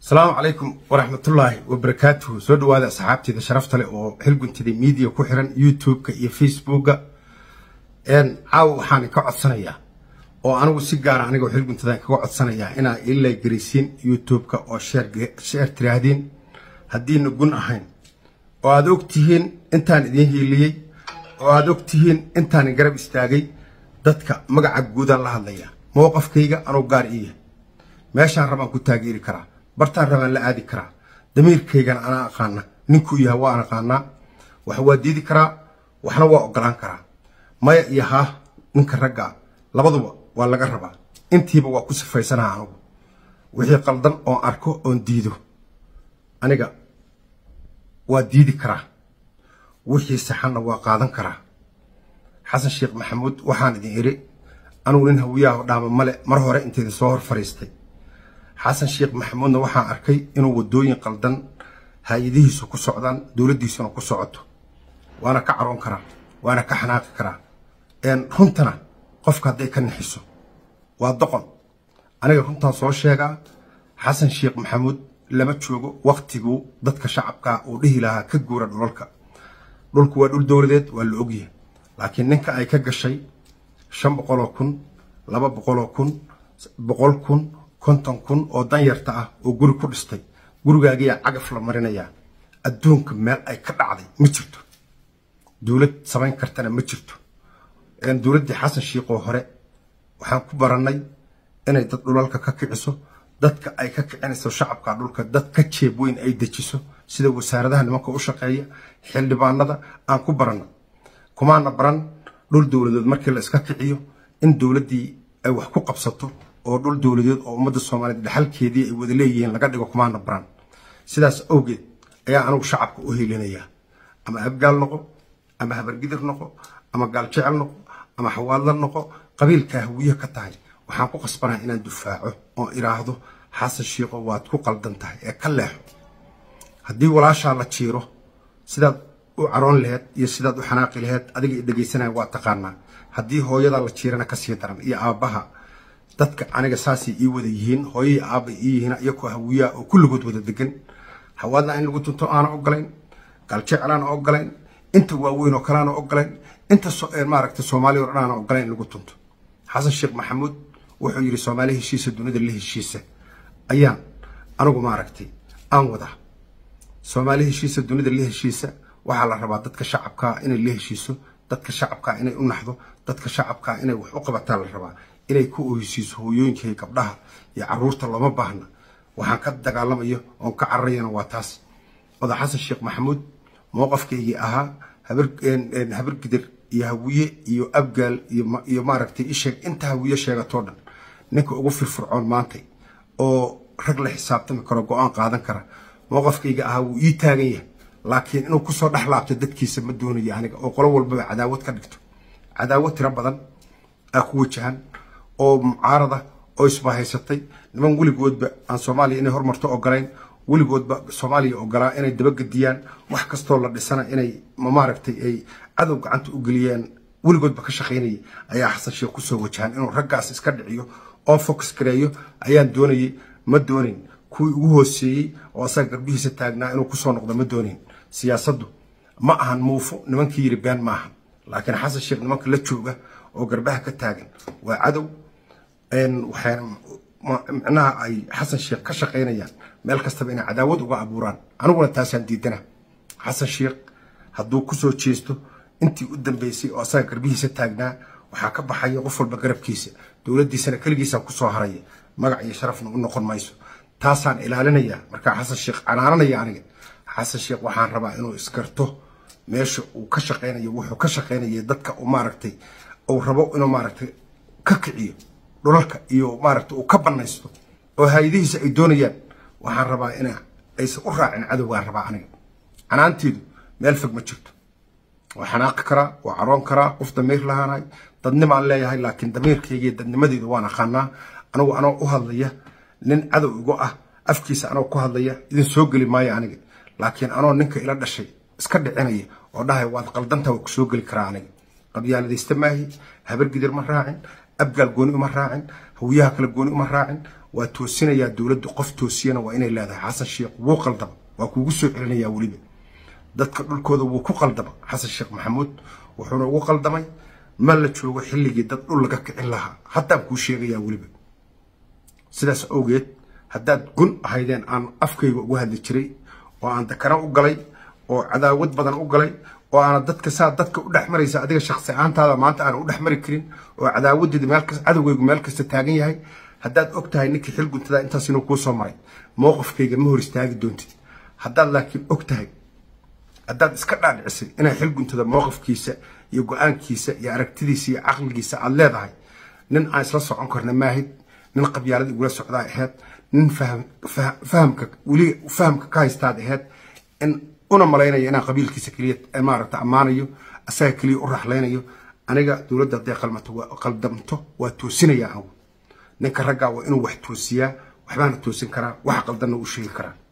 asalaamu calaykum waraxmatullaahi wabarakaatuhu soo dhawaada asxaabteeda sharafta leh oo xilguntida miidiya ku xiran youtube-ka iyo facebooka caawa waxaan ka codsanayaa oo anigu si gaara anigoo xilguntadan kaga codsanayaa inaa ila garisiin youtube-ka oo sheer tiraahdeen haddiina gun ahayn oo aad og tihiin intaan idiin hiiliyey oo aad og tihiin intaan garab istaagay dadka magaca guudaan la hadlaya mowqafkayga anuu gaar iya meeshaan rabaan ku taageeri karaa bartaan rabaan la aadi karaa damiirkaygana anaa aqaana ninkuu yahay waan aqaanaa wax waa diidi karaa waxna waa ogolaan karaa maya iyo haa ninka raggaa labaduba waa laga rabaa intiiba waa ku sifaysanaha anugu wixii qaldan oon arko oon diido aniga waa diidi karaa wixii saxanna waa qaadan karaa xasan sheekh maxamuud waxaan idin iri anugu nin hawiyaha dhaama male mar hore inteeda soo hor fariistay xasan sheekh maxamuudna waxaan arkay inuu wadooyin qaldan hay-adihiisu ku socdaan dowladdiisuna ku socoto waana ka caroon karaa waana ka xanaaqi karaa runtana qofka hadday ka nixiso waa doqon aniga runtaan soo sheegaa xasan sheekh maxamuud lama joogo waktiguu dadka shacabkaa uu dhihi lahaa ka guura dhulalka dhulku waa dhul dowladeed waa la ogyahay laakiin ninka ay ka gashay shan boqoloo kun laba boqoloo kun boqol kun konton kun oo danyarta ah oo guri ku dhistay gurigaagiyaa cagaf la marinayaa adduunka meel ay ka dhacday ma jirto dowlad samayn kartana ma jirto dowladdii xasan shiiqoo hore waxaan ku barannay inay dad dhulalka ka kiciso dadka ay ka kicinayso shacabka dhulka dad ka jeeb weyn ay dejiso sida wasaaradaha nimanka u shaqeeya xildhibaanada aan ku baranno kumaana baran dhul dowladeed markii la iska kiciyo in dowladdii ay wax ku qabsato oo dhul dowladeed oo ummadda soomaaliyeed dhexalkeedii ay wada leeyihiin laga dhigo kumaana baran sidaas awgeed ayaa anigu shacabka u helinayaa ama abgaal noqo ama habargidir noqo ama gaaljecel noqo ama xawaadla noqo qabiilkaa hawiye ka tahay waxaan ku qasbanaa inaan dufaaco oo iraahdo xasan shiiqo waad ku qaldan tahay ee ka leexo haddii walaashaa la jiiro sidaad u caroon laheyd iyo sidaad u xanaaqi laheyd adiga i dhegaysanaya waa taqaanaa haddii hooyadaa la jiirana kasii daran iyo aabbaha dadka aniga saasay ii wada yihiin hooyai aabba ii yihiin iyakoo hawiyaa oo kulligood wada degan hawaadna in lagu tunto aana ogolayn galjecelaana ogolayn inta waaweyn oo kaleana ogolayn inta maaragta soomaaliya o dhan aana ogolayn in lagu tunto xasan sheekh maxamuud wuxuu yidhi soomaali heshiisa dunida la heshiisa ayaan anigu maaragtay aan wadaa soomaali heshiisa dunida la heshiisa waxaa la rabaa dadka shacabkaa inay la heshiiso dadka shacabkaa inay u naxdo dadka shacabkaa inay wax u qabataa la rabaa inay ku oheysiiso hooyooyinkay gabdhaha iyo caruurta looma baahna waxaan ka dagaalamayo oon ka cararayana waa taas oda xasan sheekh maxamuud mowqafkaygii ahaa habargidir iyo hawiye iyo abgaal iyo maaragtay isheeg inta hawiye sheegatoo dhan ninka ugu firfircoon maantay oo rag la xisaabtami karo go-aan qaadan kara mowqafkayga ahaa wuu ii taagan yahay laakiin inuu kusoo dhex laabto dadkiisa ma doonayo aniga oo qolo walbaba cadaawad ka dhigto cadaawad tiro badan aa ku wajahan oo mucaarada oo isbahaysatay niman weligoodba aan soomaaliya inay hormarto ogolayn weligoodba soomaaliya ogolaa inay dabagediyaan wax kastoo la dhisana inay maaragtay ay cadow gacanta u geliyaan weligoodba ka shaqaynayay ayaa xasan sheekh kusoo wajahan inuu raggaas iska dhiciyo oo fox gareeyo ayaan doonayay ma doonin kuwii ugu hooseeyey oo asaga garbihiisa taagnaa inuu kusoo noqdo ma doonin siyaasaddu ma ahan muufo nimankii yiri been ma ahan laakiin xasan sheekh nimanka la jooga oo garbaha ka taagan waa cadow micnaha ay xasan sheekh ka shaqaynayaan meel kastaba inay cadaawad uga abuuraan aniguna taasaan diidana xasan sheekh hadduu kusoo jeesto intii u dambeysay oo asaga garbihiisa taagnaa waxaa ka baxaya qof walba garabkiisa dowladdiisana keligiisa kusoo haraya magac iyo sharafna u noqon mayso taasaan ilaalinayaa markaa xasan sheekh canaananaya aniga xasan sheekh waxaan rabaa inuu iskarto meesha uu ka shaqaynayo wuxuu ka shaqaynaya dadka uu maaragtay uu rabo inuu maaragtay ka kiciyo dhulalka iyo maaragtay uu ka banaysto oo hay-adihiisa ay doonayaan waxaan rabaa in aysan u raacin cadowgaan rabaa aniga canaanteedu meel fog ma jirto waa xanaaqi karaa waa caroon karaa qof damiir lahaanahay dadnimaan leeyahay laakiin damiirkayga iyo dadnimadeedu waan aqaanaa anigu anoo u hadlaya nin cadow igu ah afkiisa anoo ku hadlaya idin soo geli maayo aniga laakiin anoo ninka ila dhashay iska dhicinaya oo dhahay waad qaldantaa waa ku soo geli karaa aniga qabyaaladaysta maahi habargidir ma raacin abgaal gooni uma raacin hawiyaha kale gooni uma raacin waa toosinayaa dowladdu qof toosiyana waa inay leedahay xasan sheekh wuu qaldama waa kuugu soo celinayaa weliba dadka dhulkooda wuu ku qaldama xasan sheekh maxamuud wuxuuna ugu qaldamay ma la joogo xilligii dad dhul laga kicin lahaa haddaan kuu sheegayaa weliba sidaas awgeed haddaad gun ahaydeen aan afkayga ugu hadli jiray oo aan dakana u galay oo cadaawad badan u galay oo aana dadka saa dadka u dhex maraysa adiga shaksi ahaantaada maanta aana u dhex mari karin oo cadaawadeeda meel kasta cadowgaygu meel kasta taagan yahay haddaad og tahay ninkii xil guntada intaas inuu kuu soo maray mowqifkayga ma hor istaagi doontid haddaad laakiin og tahay haddaad iska dhaadhicisay inay xil guntada mowqifkiisa iyo go-aankiisa iyo aragtidiisa iyo caqligiisa aad leedahay nin aan isla socon karna maahid nin qabyaalada igula socdaa ahayd nin fahamka weli fahamka ka haystaad ahayd in una malaynaya inaan qabiilkiisa keliya maaragta ammaanayo asaga keliya u raxlaynayo aniga dowladda hadday qalmato waa qaldamto waa toosinaya anigu ninka raggaa waa inuu wax toosiyaa waxbaana toosin karaa wax qaldanna u sheegi karaa